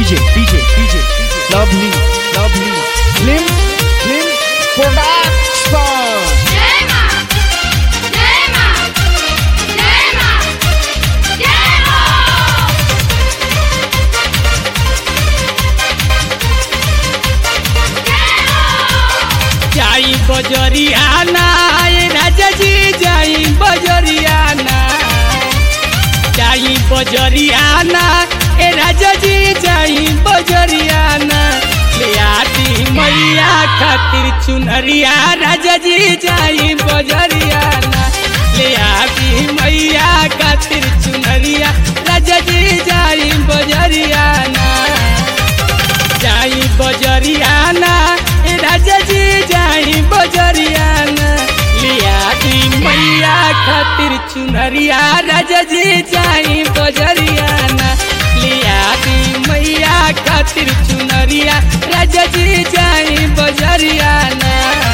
DJ, DJ, DJ, lovely, lovely, Slim, Slim Production. Yema! Yema! Yema! Yema! जाई बजरियाना ए राजा जी जाई बजरियाना जाई बजरियाना ए राजा जी जाई बजरियाना ले आती मैया खातिर चुनरिया राजा जी जाई बजरियाना ले आती मैया खातिर चुनरिया राजा जी जाई बजरियाना जाई बजरियाना ए राजा जी जाई बजरियाना लिया दी मैया खातिर चुनरिया राजा जी जाई बजरियाना लिया दी मैया खातिर चुनरिया राजा जी जाई बजरियाना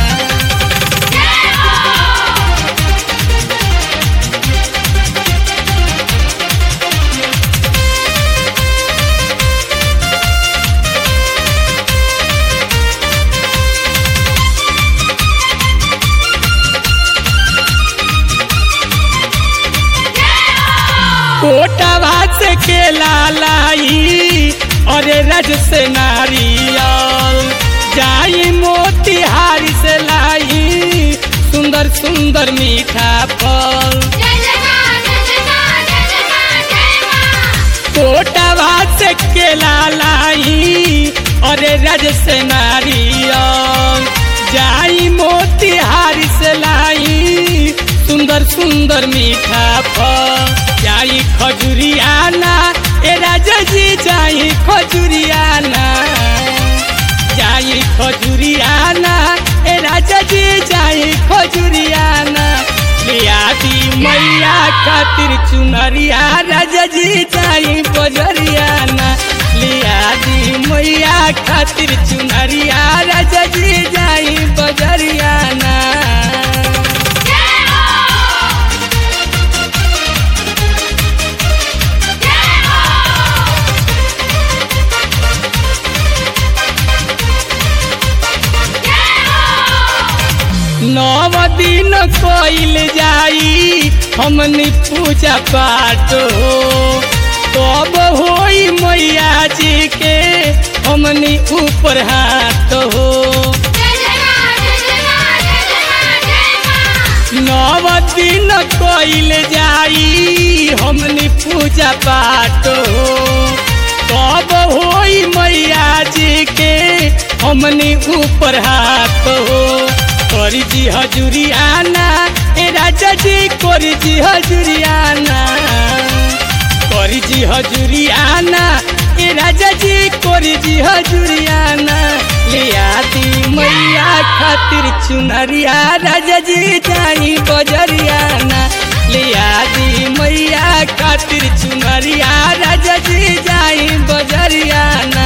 कोटा भात से केला लाई अरे रज से नारियल जाई मोतिहारी से लाई सुंदर सुंदर मीठा फल जय जय मां जय जय मां जय जय मां जय मां कोटा भात से केला लाई अरे रज से नारियल जाई मोतिहारी से लाई सुंदर सुंदर मीठा फल जाई खजुरियाना ए राजा जी जाई खजुरियाना जाई खजुरियाना ए राजा जी जाई खजुरियाना लिया दी मैया खातिर चुनरिया राजा जी जाई बजरियाना लिया दी मैया खातिर चुनरिया राजा जी जाई बजरियाना नव दिन कोइल जाई हमनी पूजा पाठ हो तब होई मैया जी के हमनी ऊपर हाथ हो जय जय मां जय जय मां जय जय मां जय मां नव दिन कोइल जाई हमनी पूजा पाठ हो तब होई मैया जी के हमनी ऊपर हाथ हो करी जी हजूरियाना ए राजा जी करी जी हजूरियाना करी जी हजूरियाना ए राजा जी करी जी हजूरियाना लिया दी मैया खातिर चुनरिया राजा जी जाई बजरियाना लिया दी मैया खातिर चुनरिया राजा जी जाई बजरियाना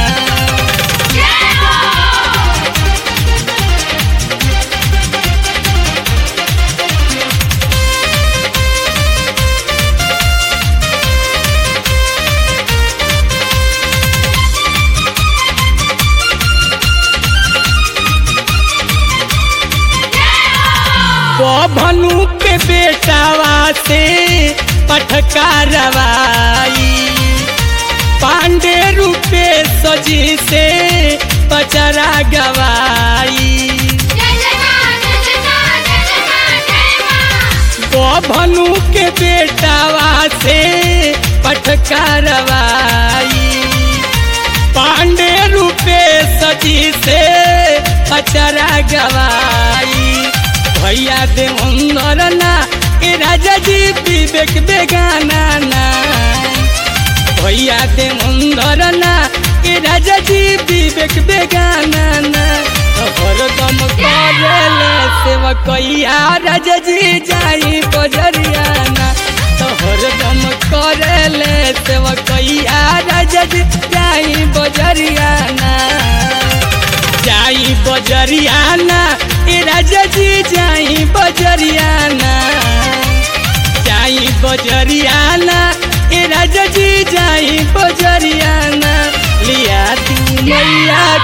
भनु के बेटावा से पटका रवाई पांडे रूपे सजी से पचरा गवाई जय जय मां जय जय मां जय जय मां जय मां भनु के बेटावा से पटका रवाई पांडे रूपे सजी से पचरा गवाई भैया दे अंदर ना ए राजा जी विवेक बेगाना ना भैया दे अंदर ना ए राजा जी विवेक बेगाना ना हरदम करेले सेवकैया राजा जी जाई बजरियाना तो हरदम करेले सेवकैया राजा जी जाई बजरियाना जाई बजरियाना ए राजा जी जाई बजरियाना जाई बजरियाना ए राजा जी जाई बजरियाना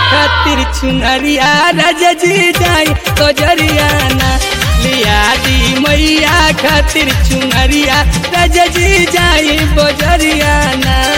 खातिर चुनरिया राजा जी जाई बजरियाना लिया दी मैया खातिर चुनरिया राजा जी जाई बजरियाना